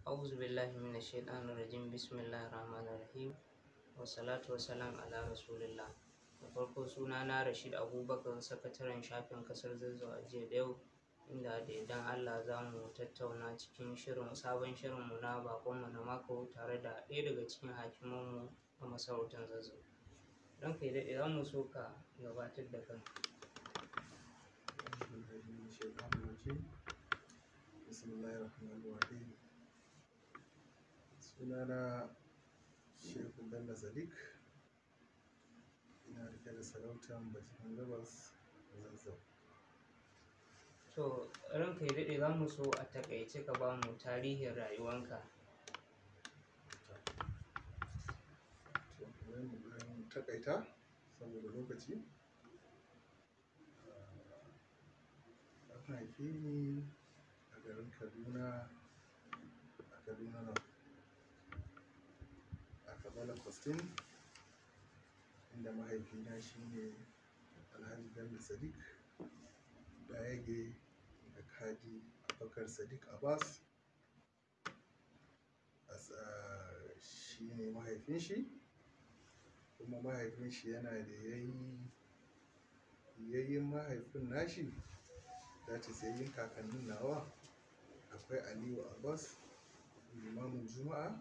أعوذ بالله من الشيطان الرجيم بسم الله الرحمن الرحيم والصلاة والسلام على رسول الله da farko suna na Rashid Abubakar sakataren shafin kasar Zazzau a jiya da yau inda da idan Allah za mu tattauna cikin shirin sabon shirinmu na bakonmu na mako tare da ɗaya daga cikin hakimanmu a masarautar Zazzau. Don kai daɗe za mu so ka gabatar da kan. Bismillahirrahmanirrahim. Sunana Shehu Bello Sadiq. Ina rike da sarautar Bakin Gabas Zazzau. To ranka ya daɗe za mu so a taƙaice ka ba mu tarihin rayuwanka. To, bari mu ɗan takaita saboda lokaci. Ah, An haife ni a garin Kaduna, a Kaduna North. A Kabala Kwastin, inda mahaifina shine Alhaji Bello Sadiq, Dayage da Kadi Abubakar Sadiq Abbas. As a shi ne mahaifin shi, kuma mahaifin shi yana da yayi yayyin mahaifin nashi, that is yayyin kakannin nawa. Akwai Aliyu Abbas, limamin Juma'a.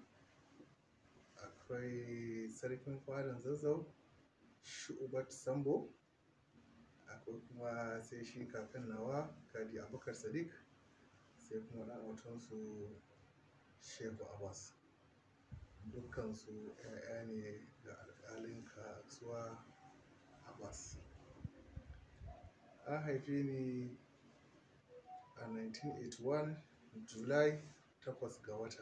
Akwai sarkin fadan Zazzau, Shu'ubat Sambo. Akwai kuma sai shi kakan nawa, Kadi Abubakar Sadiq. Sai kuma ɗan autansu Shehu Abbas. Dukkansu 'ya'ya ne ga alƙalin kasuwa Abbas. An haife ni a 1981 July takwas ga wata.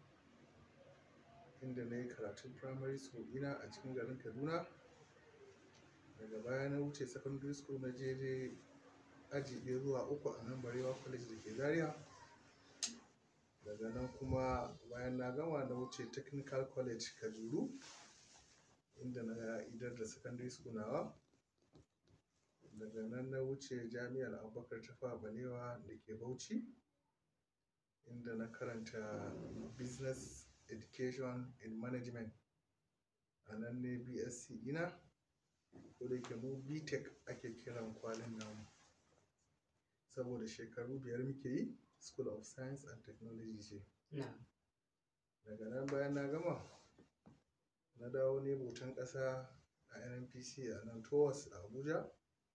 Inda na yi karatun primary school ɗina a cikin garin Kaduna. Daga baya na wuce secondary school na je dai aji ɗaya zuwa uku a nan Barewa College da ke Zaria. Daga nan kuma bayan na gama na wuce Technical College Kajuru, inda na idar da secondary school nawa. Daga nan na wuce Jami'ar Abubakar Tafawa Balewa da ke Bauchi, inda na karanta Business Education in Management. A nan ne BSc ɗina, ko da yake mu BTech ake kiran kwalin namu. Saboda shekaru biyar muke yi, School of Science and Technology ce. Na, Daga nan bayan na gama, na dawo ne bautan ƙasa a NNPC a nan TOWAS a Abuja.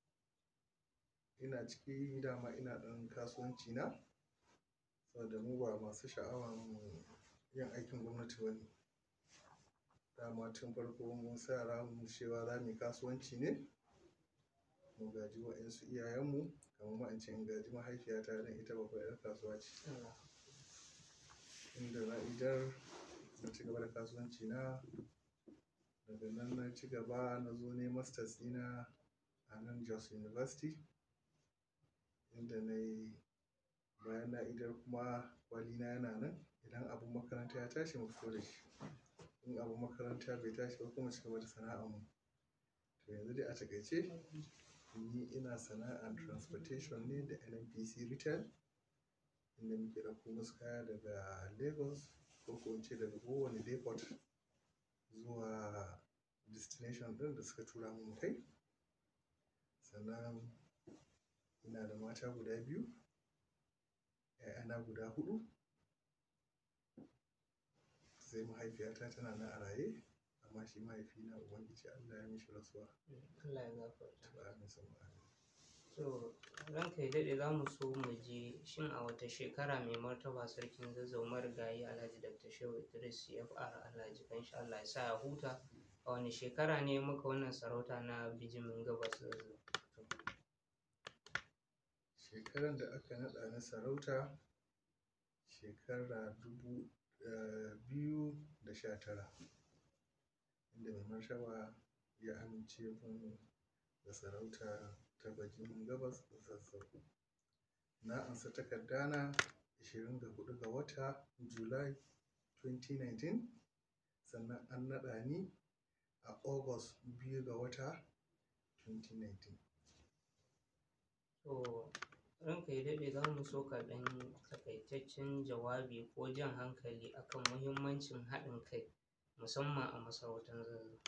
Ina ciki dama ina ɗan kasuwanci na, saboda mu ba masu sha'awan yin aikin gwamnati ba ne. Dama tun farko mun sa ranmu cewa za mu yi kasuwanci ne, mu gaji waƴansu iyayenmu, kamar ma in ce in gaji mahaifiyata don ita babbar 'yar kasuwa ce. Allah. Inda na idar na ci gaba da kasuwanci na. Daga nan na ci gaba na zo na yi masters ɗina a nan Jos University. Inda na yi bayan na idar kuma kwalina yana nan. Idan abun makaranta ya tashi mu fito da shi. In abun makaranta bai tashi ba kuma mu ci gaba da sana'ar mu. To yanzu dai a taƙaice, ni ina sana'ar transportation ne da NNPC Retail. Inda muke ɗauko musu kaya daga Lagos ko ko in ce daga kowane depot zuwa destination ɗin da suka tura mu mu kai. Sannan ina da mata guda biyu, 'ya'yana guda huɗu. Sai mahaifiyata tana nan a raye, amma shi mahaifina Ubangiji Allah ya mishi rasuwa. Allah ya gafarta. Amin summa amin. To ranka ya daɗe za mu so mu ji shin a wata shekara mai martaba sarkin Zazzau marigayi Alhaji Dr. Shehu Idris CFR Alhaji kanshi Allah ya sa ya huta. A wane shekara ne muka wannan sarauta na bijimin gabas Zazzau? Shekaran da aka naɗa ni sarauta, shekara dubu eh, biyu da sha tara. Inda mai martaba ya amince mun da sarauta ta Bajimin Gabas Zazzau. Na ansa takardana ashirin da huɗu ga wata July 2019. Sannan an naɗa ni a August biyu ga wata 2019. To ranka ya daɗe za mu so ka ɗan yi takaitaccen jawabi ko jan hankali akan muhimmancin haɗin kai musamman a masarautar zazzau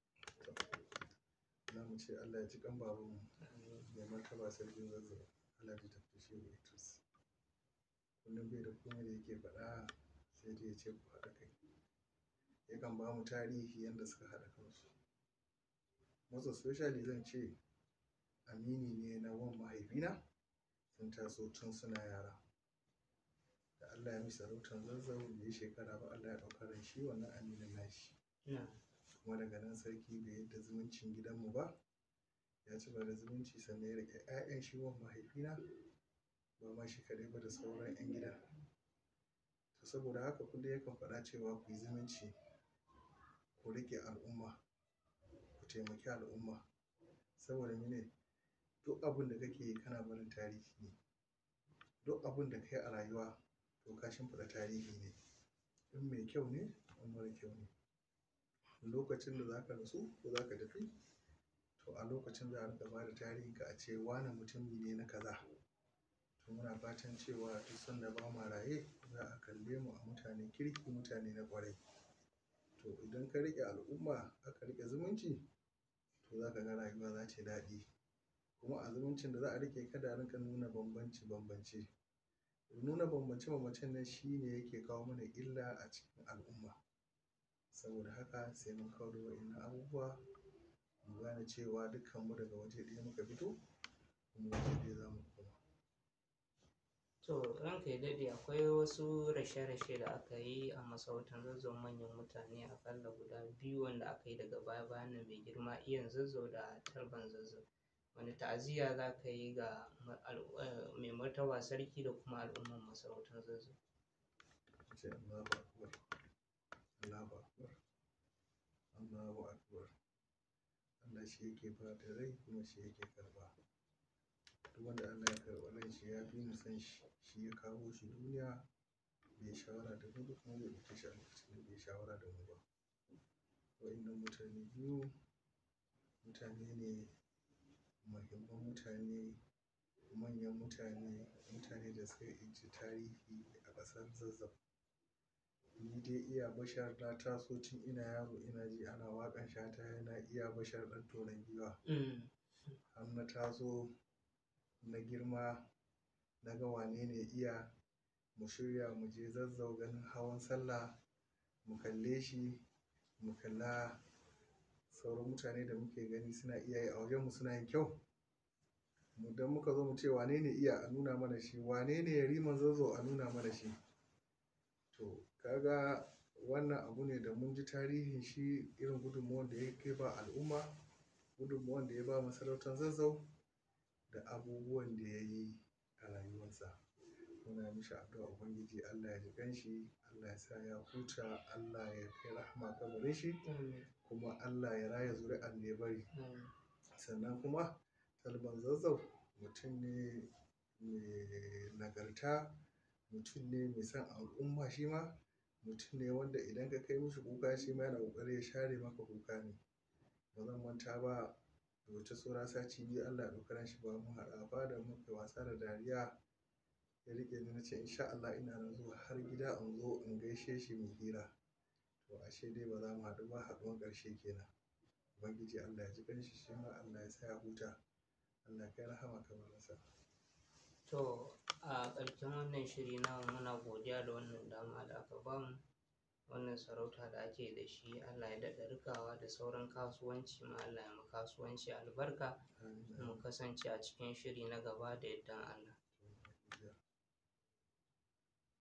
za mu ce Allah ya ji kan babanmu mai martaba sarkin zazzau Allah ya tafi shi da Idris kullum bai da komai da yake faɗa sai dai ya ce ku haɗa kai yakan ba mu tarihi yadda suka haɗa kansu most especially zan ce amini ne na wan mahaifina sun taso tun suna yara da Allah ya misa sarautar zazzau da ya shekara ba Allah ya ɗauka ran shi wannan aminin nashi kuma daga nan sarki bai yadda zumuncin gidanmu ba ya ci da zumunci sannan ya rike 'ya'yan shi wan mahaifina ba ma shi kaɗai ba da sauran 'yan gida to saboda haka kullum yakan faɗa cewa ku yi zumunci ku rike al'umma ku taimaki al'umma saboda mene duk abin da kake yi kana barin tarihi ne duk abin da kai a rayuwa to ka shimfiɗa tarihi ne in mai kyau ne in mara kyau ne lokacin da za ka rasu ko za ka tafi to a lokacin za a rika ba da tarihinka a ce wane mutumi ne na kaza to muna fatan cewa duk sanda ba ma raye za a kalle mu a mutane kirki mutane na ƙwarai to idan ka riƙe al'umma aka riƙe zumunci to za ka ga rayuwa za ta daɗi kuma a zumuncin da za a riƙe kada a rinka nuna bambanci bambance nuna bambance bambancen nan shi ne yake kawo mana illa a cikin al'umma saboda haka sai mun kawo da wa'innan abubuwa mu gane cewa dukkanmu daga waje ɗaya muka fito kuma waje ɗaya za mu koma to ranka ya daɗe akwai wasu rashe-rashe da aka yi a masarautar zazzau manyan mutane akalla guda biyu wanda aka yi daga baya bayan nan mai girma iyan zazzau da talban zazzau wani ta'aziyya za ka yi ga mai martaba sarki da kuma al'umman masarautar zazzau ce Allahu akbar Allahu akbar Allahu akbar Allah shi yake ba da rai kuma shi yake karba duk wanda Allah ya karɓa ran shi ya fi mu san shi shi ya kawo shi duniya bai shawara da mu kuma bai ɗauke shi a lokacin da bai shawara da mu ba wa'innan mutane biyu mutane ne muhimman mutane manyan mutane mutane da suka inci tarihi a ƙasar zazzau ni dai iya bashar na taso tun ina yaro ina ji ana waƙan shata yana iya bashar ɗan tonon giwa har na taso na girma na ga wane ne iya mu shirya mu je zazzau ganin hawan sallah mu kalle shi mu kalla sauran mutane da muke gani suna iya yi a wajenmu suna yin kyau mu dan muka zo mu ce wane ne iya a nuna mana shi wane ne yariman zazzau a nuna mana shi to kaga wannan abu ne da mun ji tarihin shi irin gudunmuwan da ya kai ba al'umma gudunmuwan da ya ba masarautar zazzau da abubuwan da ya yi a rayuwarsa muna mishi addu'a ubangiji Allah ya ji kanshi Allah ya sa ya huta Allah ya kai rahama kabarin shi kuma Allah ya raya zuri'an da ya bari sannan kuma talban zazzau mutum ne mai nagarta mutum ne mai son al'umma shi ma mutum ne wanda idan ka kai mishi kuka shi ma yana ƙoƙari ya share maka kuka ne ba zan manta ba da wata tsora sati biyu Allah ya ɗauki shi ba mu haɗa ba da muka wasa da dariya ya riƙe ni na ce insha Allah ina nan zuwa har gida in zo in gaishe shi mu hira to ashe dai ba za mu haɗu ba haɗuwan ƙarshe kenan ubangiji Allah ya ji kanshi shi ma Allah ya sa ya huta Allah ya kai rahama kamar nasa to a ƙarshen wannan shiri na muna godiya da wannan dama da aka bamu wannan sarauta da ake da shi Allah ya daɗa rikawa da sauran kasuwanci ma Allah ya mu kasuwanci albarka mu kasance a cikin shiri na gaba da yardan Allah